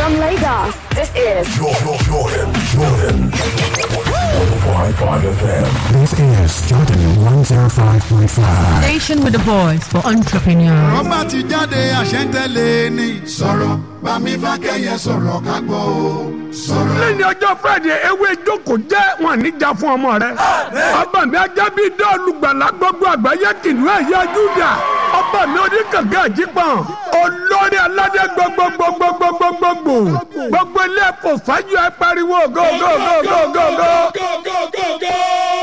From Lagos, this is Jordan, Jordan, Jordan. 105.5 FM. This is Jordan 105.5. Station with a voice for entrepreneurs. rọ́bà ti jáde àṣẹ́ntẹ́lẹ̀ ni. sọ̀rọ̀ bámi fákẹ́yẹ sọ̀rọ̀ ká gbọ́ o. sọ̀rọ̀. lẹ́yìn ọjọ́ friday ewé ìjókòó jẹ́ wọn níjà fún ọmọ rẹ. ọba mi ajá bíi dọ́ọ̀lù gbàlá gbogbo àgbáyé kìnìún ẹ̀yà júdà. ọba mi oníkàngá àjípọ̀n. olórí aládé gbogbogbogbogbogbogbò. gbogbo ilé ẹ̀kọ́ fájú ẹ pariwo go go go go go go.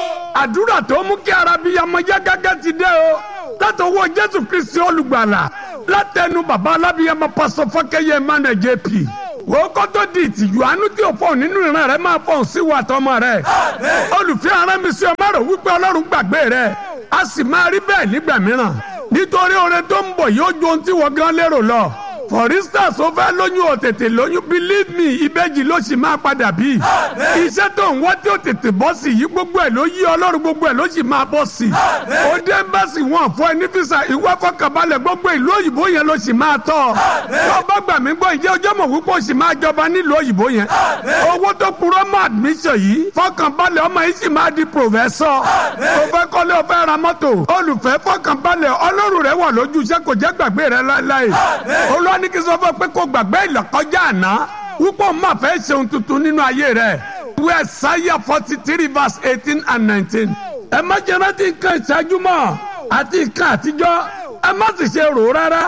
àdúrà tó mú kí arabiyamọ yá gágá ti dé o. látọwọ́ jésù kristi olùgbàlà. látẹnu bàbá alábiyamọ pásọ fọkẹyẹ emmanuel jp wo kótó di ìtìjú àánú tí o fọ nínú ìran rẹ máa fọ sí wa tọmọ rẹ olùfẹ́ ara mi sí ọmọ rẹ wípé ọlọ́run gbàgbé rẹ a sì máa rí bẹ́ẹ̀ nígbà mìíràn nítorí oore tó ń bọ̀ yóò ju ohun tí wọ́n gan lérò lọ for instance o fẹ́ lóyún o tètè lóyún believe me ìbejì ló sì máa padà bí iṣẹ́ tó ń wá tí o tètè bọ́ sí yìí gbogbo ẹ̀ ló yí ọlọ́run gbogbo ẹ̀ ló sì máa bọ́ sí o dé ẹ́mbásì wọn fún ẹ ní fisa ìwé fọkànbalẹ̀ gbogbo ìlú òyìnbó yẹn ló sì máa tọ́ ọ bá gbà mí gbọ́ ìjẹ́ ọjọ́ mọ̀ wípé o sì máa jọba nílùú òyìnbó yẹn owó tó kúrò mọ́ admission yìí fọkànbalẹ̀ ọmọ yìí sì máa di professor o fẹ́ kọ́lé o fẹ́ ra mọ́tò olùfẹ́ fọkànbalẹ̀ ọlọ́run rẹ wà lójú iṣẹ́ kò jẹ́ gbàgbé rẹ láéláé olúwa ní kí n sọ fún ẹ pé kó gbàgbé ìlọ́kọjá àná wípé o máa fẹ́ ṣe ohun tuntun nínú ayé rẹ ìwé ẹ̀sáyà forty three verse eighteen and nineteen ẹ má jẹ́ rántí nǹkan ìṣáájú mọ́ àti nǹkan àtijọ́ ẹ má sì ṣe rò ó rárá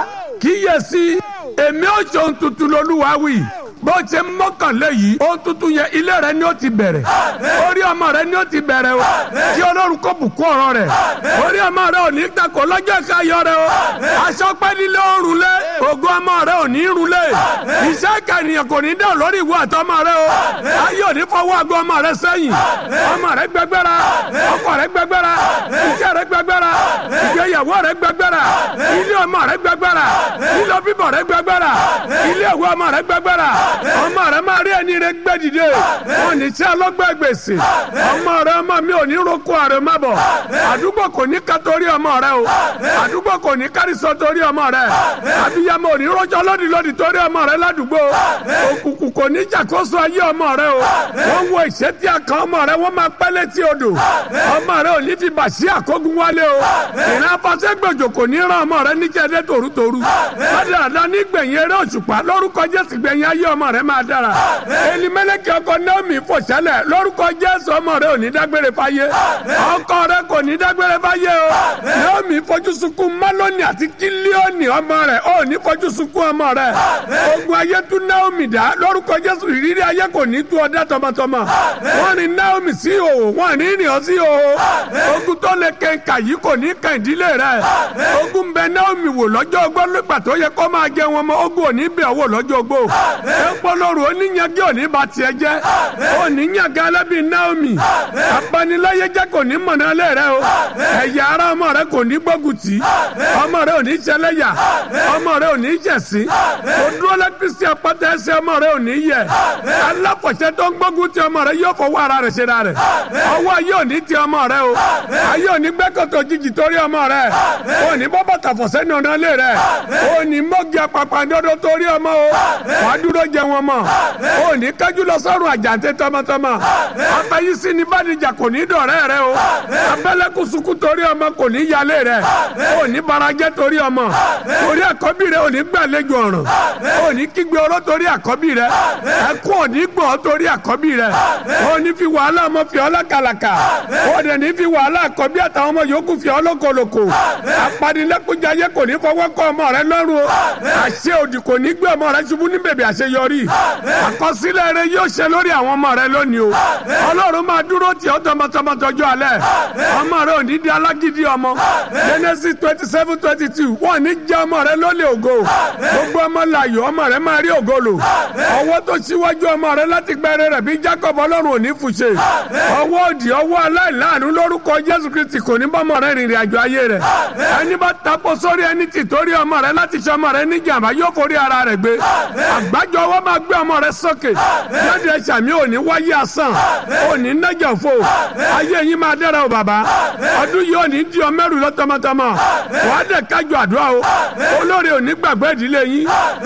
kíyèsí èmi ò ṣe ohun tuntun lolúwa wí bó ṣe mọ́kànlé yìí ohun tuntun yẹn ilé rẹ ni ó ti bẹ̀rẹ̀ orí ọmọ rẹ ni ó ti bẹ̀rẹ̀ o kí ọlọ́run kó bùkún ọ̀rọ̀ rẹ̀ orí ọmọ rẹ ò ní takò lọ́jọ́ ìkáyọ̀ rẹ o aṣọ pẹ́ nílé òrùn lé ògùn ọmọ rẹ ò ní rún lé iṣẹ́ ìkànnìyàn kò ní dẹ̀ lórí ìwé àtọmọ rẹ o ayé ò ní fọwọ́ àgọ́ ọmọ rẹ sẹ́yìn ọmọ rẹ gbẹgbẹ́ra ọkọ rẹ gbẹgbẹ́ra iṣẹ́ rẹ gbẹgbẹ́ra ìgbéyàwó rẹ gbẹgbẹ́ra ilé ọmọ rẹ gbẹgbẹ́ra ilé bíbọ̀ rẹ gbẹgbẹ́ra ilé ìwé ọmọ rẹ gbẹgbẹ́ra ọmọ rẹ máa rí ẹni rẹ gbẹ dìde wọn ní tí ọlọgbẹ gbèsè ọmọ rẹ ọmọ mi ò ní roko àrẹ má bọ àdúgbò kò ní ká torí ọmọ rẹ o àdúgbò kò ní kárísọ torí ọmọ rẹ abiyamọ ò ní rọjò lódì lódì torí ọmọ rẹ ládùúgbò òkùnkùn kò ní jàkóso ayé ọmọ rẹ o wọn wo ìṣẹ́tí àkàn ọmọ rẹ wọn máa pẹ́ létí odò ọmọ rẹ ò ní fi bàṣí àkógun wálé o ìran afasẹ́gbèjò kò ní ràn ọmọ rẹ níjẹ́dẹ́ tòrútòrú ládàá nígbẹ̀yìn eré òṣùpá lórúkọ jésù gbẹ̀yìn ayé ọmọ rẹ máa dára elimẹlẹkẹ ọkọ naomi fòṣẹlẹ lórúkọ jésù ọmọ rẹ ò ní dágbére fáyé ọkọ rẹ kò ní dágbére fáyé o naomi fojú sunkún maloni àti kílíọ̀nì ọmọ rẹ ò ní fojú sunkún ọmọ rẹ ogun ayé tún naomi dá lórúkọ jésù ìrírí ayé kò ní tú ọdá tọmọtọmọ wọn ní naomi sí òhò wọn ní rìn ọ sí òhò ogun tó lè kẹńkà yìí kò ní kàn ìdílé rẹ ogun bẹ naomi wò lọ́jọ́ ogbó nígbà tó yẹ kó máa jẹ wọn mọ ogun ò ní bẹ̀ wò lọ́jọ́ ogbó ẹ̀pọ̀lọ́rù oníyanjú òní bá tiẹ̀ jẹ́ oníyanjú alábí naomi abaniláyé jẹ́ kò ní mọ̀nà lé rẹ o ẹ̀yà ara ọmọ rẹ kò ní gbógun tì ọmọ rẹ ò ní ṣẹlẹ́yà ọmọ rẹ ò ní ṣẹ̀sín odúrólé kristi apáta ẹsẹ̀ ọmọ rẹ ò ní yẹ aláfọ̀ṣẹ́ tó ń gbógun ti ọmọ rẹ yóò fọwọ́ ara rẹ̀ ṣe ra rẹ̀ ọwọ́ ayé ò ní ti ọmọ rẹ o ayé ò ní gbẹ́kọ̀tọ̀ jìjì torí ọmọ rẹ ò ní bọ́ bàtà fọ̀ṣẹ́ ní ọ̀nà lé rẹ ò ní mọ́gì apapàdọ́dọ́ torí ọmọ o wàá dúró jẹ wọn mọ o ní kájú lọ sọrùn àjàǹtẹ tọmọtọmọ afẹyísí ni bàdìjà kò ní dọ̀rẹ́ rẹ o abẹ́lẹ́kùn sunkún torí ọmọ kò ní yálé rẹ o ní barajẹ́ torí ọmọ torí àkọ́bí rẹ o ní gbàlejò ọ̀ràn o ní kígbe oró torí àkọ́bí rẹ ẹkún ò ní gbọ̀n torí àkọ́bí rẹ o ní fi wàhálà ọmọ fi ọlá kàlàkà o dẹ̀ ní fi wàhálà àkọ́bí àtàwọn ọmọ yòókù fi ọlọ́kọlọ́kọ apanilẹ́kùnjayé kò ní fọwọ́ kọ ọmọ rẹ lọ́rùn o àṣẹ òdì kò ní gbé ọmọ rẹ ṣubú ní bèbè àṣeyọrí àkọsílẹ̀ rẹ yóò ṣe lórí àwọn ọmọ rẹ lónìí o ọlọ́run máa dúró tì ọ́ tọmọtọmọ tọjú alẹ́ ọmọ rẹ ò ní di alágídí ọmọ genesis twenty seven twenty two wọ́n ní jẹ́ ọmọ rẹ lólè ògo gbogbo ọmọ láàyò ọmọ rẹ máa rí ògo lò ọwọ́ tó ṣíwájú ọmọ rẹ láti gbẹrẹ rẹ bí jacob ọlọ́run ò ní fùṣe ọwọ́ òdì ọwọ́ aláìláàánú lórúkọ jésù kristi kò ní bọ́mọ rẹ rìnrìn àjò ayé rẹ ẹni bá tapo sórí ẹni tì torí ọmọ rẹ láti ṣe ọmọ rẹ níjàmbá yóò forí ara rẹ gbé àgbájọ ọwọ́ máa gbé ọmọ rẹ sókè jáde ẹ̀ṣàmì òní wáyé asán òní nájà fò ayé yín máa dára o bàbá ọdún yìí òní di ọmọ ẹrù lọ tọmọtọmọ wàá dẹ̀ kájọ àdúrà o olórí òní gbàgbé ìdílé yín yóò dàbí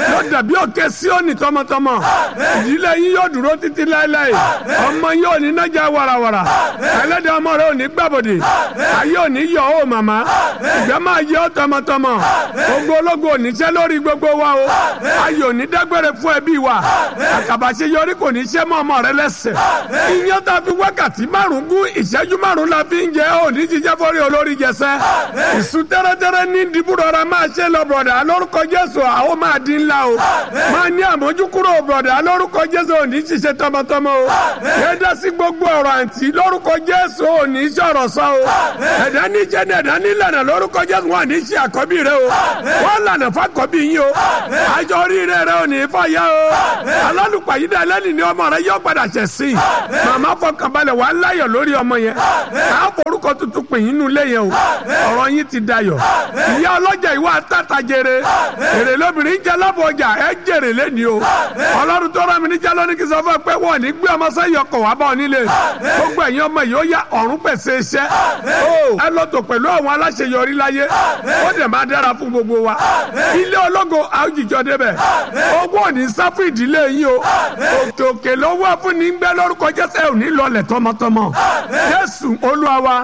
dàbí òkè síónì tọmọtọmọ ìdílé yín yóò dúró títí láéláé ọmọ yín ò ní nájà warawara ẹlẹ́dẹ̀ ọmọ rẹ ò ní gbàbọ̀dẹ̀ ayé ò ní yọ ó màmá ìgbà máa yẹ ó tọmọtọmọ gbogbo ológun ò ní ṣẹ́ lórí gbogbo wa o ayé ò ní dágbére fún ẹbí wa àkàbàṣe yọrí kò ní ṣẹ́ mọ́ ọmọ rẹ lẹ́sẹ̀ iyán tá a fi wákàtí márùn gún ìṣẹ́jú márùn la fi ń jẹ ò ní jíjẹ́ fọ́rí olórí jẹsẹ́ ìsú tẹ́rẹ́tẹ́rẹ́ ní dìbúrọ̀ra máa ṣe lọ bọ̀dà lórúkọ jésù àwọn máa dín ńlá o máa ní àmójúkúrò bọ̀dà lórúkọ jésù ò ní ṣiṣẹ́ tọmọtọmọ o yẹ́dá sí gbogbo ọ̀rọ̀ àǹtí lórúkọ jésù ò ní sọ̀rọ̀ sọ o ẹ̀dá ní jẹ́ ní ẹ̀dá ní lànà lórúkọ jésù wọn ní ṣe àkọ́bí rẹ o wọ́n lànà fàkọ́bí yín o àjọ oríire rẹ ò ní fàyà o alálùpàyídà ẹlẹ́ni ni ọmọ rẹ yọ padà ṣẹ̀ sí i màmá fọkànbalẹ̀ wà á láyọ̀ lórí ọmọ yẹn á forúkọ tuntun pè yín nulẹ̀ yẹn o ọ̀rọ̀ yín ti dayọ̀ ìyá ọlọ́jà ìwà tàtà jèrè èrè lóbìnrin jẹ́ lábọ̀ ọjà ẹ jèrè lẹ́ni o ọlọ́run tó rán mi níjà lónìí kí n sọ fún ẹ pé wọ́n ní gbé ọmọ sẹ́yìn ọkọ̀ wá bọ̀ nílé gbogbo ẹ̀yin ọmọ yìí ó yá ọ̀run pèsè iṣẹ́ o ẹ lọ tó pẹ̀lú àwọn aláṣeyọrí láyé ó dẹ̀ máa dára fún gbogbo wa ilé ológo àwùjọ débẹ̀ owó ò ní sá fún ìdílé yín o òkè òkè ló wà fún ní gbẹ lórúkọ jésù ẹ ò ní lọlẹ̀ tọmọtọmọ jésù olúwa wa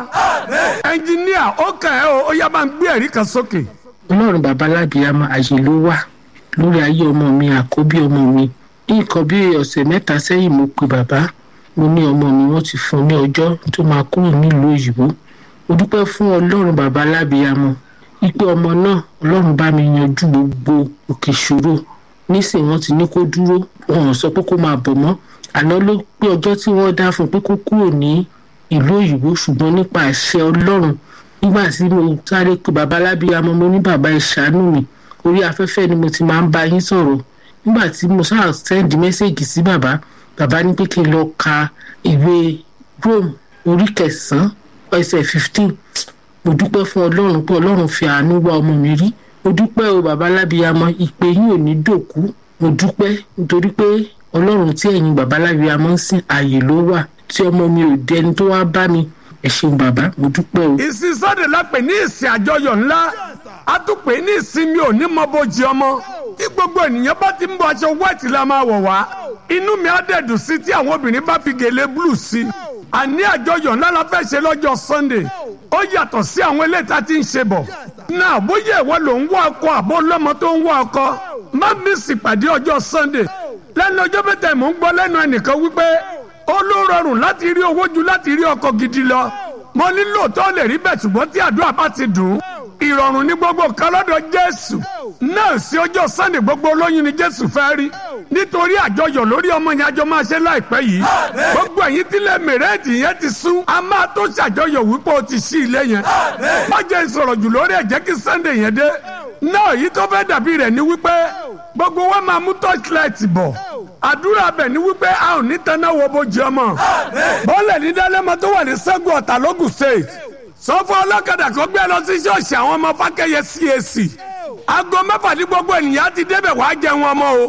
ẹnjiníà ó kàn ẹ́ o ó yá máa ń gbé ẹ̀rí kan sókè. ọlọ́run bàbá lábìyàmọ àyè ló wà lórí ayé ọmọ mi àkọ́bí ọmọ mi ní nǹkan bí ọ̀sẹ̀ mẹ́ta sẹ́yìn mo pe bàbá mo ní ọmọ mi wọ́n ti fún un ní ọjọ́ tó máa kúrò nílùú òyìnbó mo dúpẹ́ fún ọlọ́run bàbá lábìyàmọ ipe ọmọ náà ọlọ́run bá mi yanjú gbogbo òkè ìṣòro nísìnyí wọ́n ti ní kó dúró wọn ò sọ pé kó máa bọ̀ mọ́ àná ló pé ọjọ́ tí wọ́n dá fún un pé kó kúrò ní ìlú òyìnbó ṣùgbọ́n nípa àṣẹ ọlọ́run nígbà tí mo sáré pé bàbá lábíyamọ mo ní bàbá ìṣàánú mi orí afẹ́fẹ́ ni mo ti máa ń bá yín sọ̀rọ̀ nígbà tí mo sáà sẹ́ndì mẹ́sẹ̀gì sí bàbá bàbá ní pé kí n lọ ka ìwé rome orí kẹsàn-án ẹsẹ̀ fifteen mo dúpẹ́ fún ọlọ́run pé ọlọ́run fi àánú wá ọmọ mi rí mo dúpẹ́ o bàbá lábíyamọ ìpè yín ò ní dòkú mo dúpẹ́ nítorí pé ọlọ́run tí ẹ̀yin bàbá lábíyamọ ń sìn ààyè ló wà tí ọmọ mi ò dẹni tó wá bá mi ẹ ṣeun bàbá mo dúpẹ́ o. ìsìn sọ́dẹ̀ la pè ní ìsìn àjọyọ̀ ńlá a tún pè ní ìsinmi òní mọ bójì ọmọ tí gbogbo ènìyàn bá ti ń bọ aṣọ white la máa wọ̀ wá inú mi á dẹ̀ dùn sí tí àwọn obìnrin bá fi gèlè blue sí àní àjọyọ̀ ńlá la fẹ́ ṣe lọ́jọ́ sunday ó yàtọ̀ sí àwọn eléyìí tá a ti ń ṣe bọ̀ náà bóyá ìwọ ló ń wá ọkọ àbó lọ́mọ tó ń wá ọkọ má mísì pàdé ọjọ́ sunday lẹ́nu ọjọ́ mẹ́ta mò ń gbọ́ lẹ́nu ẹnìkan wípé ó ló rọrùn láti rí owó ju láti rí ọkọ gidi lọ mo ní lóòótọ́ lè rí bẹ́ẹ̀ ṣùgbọ́n tí àdúrà bá ti dùn ìrọ̀rùn ní gbogbo nǹkan lọ́dọ̀ jésù náà sí ọjọ́ sunday gbogbo olóyún ni jésù fẹ́ rí nítorí àjọyọ̀ lórí ọmọ yẹn àjọ máa ṣe láìpẹ́ yìí gbogbo ẹ̀yin tílẹ̀ mẹ̀rẹ́ẹ̀dì yẹn ti sún a máa tó ṣàjọyọ̀ wípé o ti ṣí ilé yẹn má jẹ́ ìsọ̀rọ̀ jù lórí ẹ̀ jẹ́ kí sunday yẹn dé náà yìí tó fẹ́ dàbí rẹ̀ ni wípé gbogbo wa máa mú torchlight bọ̀ àdúrà bẹ̀ ni wípé a ò ní tanná wo bójú ọmọ bọ́ọ̀lẹ̀ ní dálẹ́mọ tó wà ní sẹ́gun ọ̀tà lógùn state sọ́fọ́ ọlọ́kadà kan gbé lọ sí ṣọ́ọ̀ṣì àwọn ọmọ fákẹ́yẹ CAC aago mẹ́fà ní gbogbo ènìyàn ti débẹ̀ wàá jẹun ọmọ o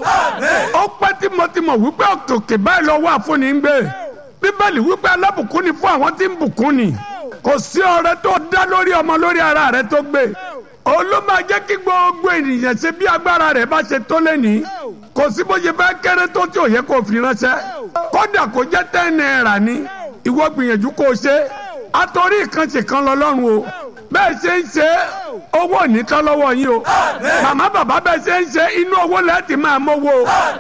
ó pẹ́ tímọ́tímọ́ wípé òkè báyìí lọ wà fún ní gbé bíbélì wípé alábùkún ni fún àwọn tí ń bùkún ni kò sí ọrẹ tó dá lórí ọmọ lórí ara rẹ tó gbé òun ló máa jẹ́ kí gbogbo ènìyàn ṣe bí agbára rẹ̀ bá ṣe tó lẹ́ni kò sí bó ṣe fẹ́ kéré tó tí ò yẹ kó fi ránṣẹ́ kódà kó jẹ́ ten naira ni ìwọ gbìyànjú kó o ṣe àtòrí ìkànṣe kan lọ lọ́rùn o bẹ́ẹ̀ ṣe ń ṣe owó ònítọ́ lọ́wọ́ yín o màmá bàbá bẹ́ẹ̀ ṣe ń ṣe inú owó lẹ́ẹ̀tì máa mówó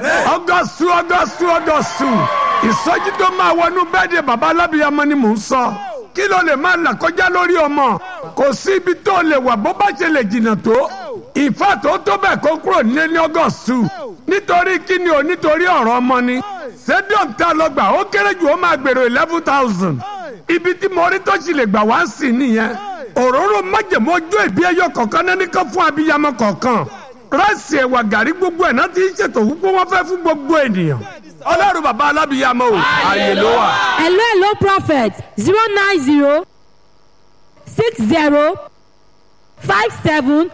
ọgọ́sù ọgọ́sù ọgọ́sù ìsọjí tó máa wọnú bẹ́ẹ̀dẹ̀ bàbá alábìyamọ ni mò ń sọ kí ló lè máa là kọjá lórí ọmọ kò sí ibi tó lè wà bó bá ṣe lè jìnnà tó ìfà tó tó bẹ́ẹ̀ kó kúrò nílé ní ọgọ́sù nítorí kí ni o nítorí ọ̀rọ̀ ọmọ ni stadium tá a lọ gbà ó kéré jù ó máa gbèrò eleven thousand ibi tí mo rí tó sì lè gbà wá sí nìyẹn òróró májèmó ojú ìbí ẹyọ kọ̀ọ̀kan náà nìkan fún abiyamọ kọ̀ọ̀kan ráìsì ẹ̀wà gàrí gbogbo ẹ̀ náà ti ń ṣètò wípé wọ́n fẹ́ fún gbogbo ènìyàn ọlọ́run bàbá alábìyamọ o ààyè ló wà. hello hello prophet zero nine zero six zero five seven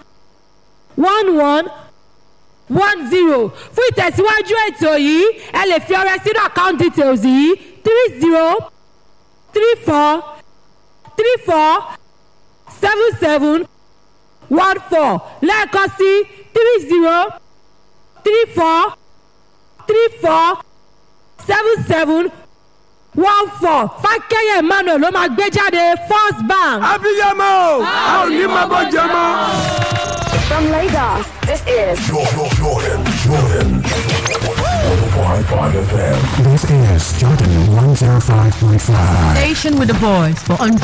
one one one zero fún ìtẹ̀síwájú ètò yìí ẹ lè fi ọrẹ sínú account details yìí three zero three four three four seven seven one four lẹ́ẹ̀kan sí three zero three four three four seven seven one four fákẹ́yẹ̀ emmanuel ló máa gbé jáde first bank. abiyamọ o a ò ní máa bọ́ jẹ mọ́. From Lagos, this is Jordan, Jordan, Jordan. 105.5 FM. This is Jordan 105.5. Station with a voice for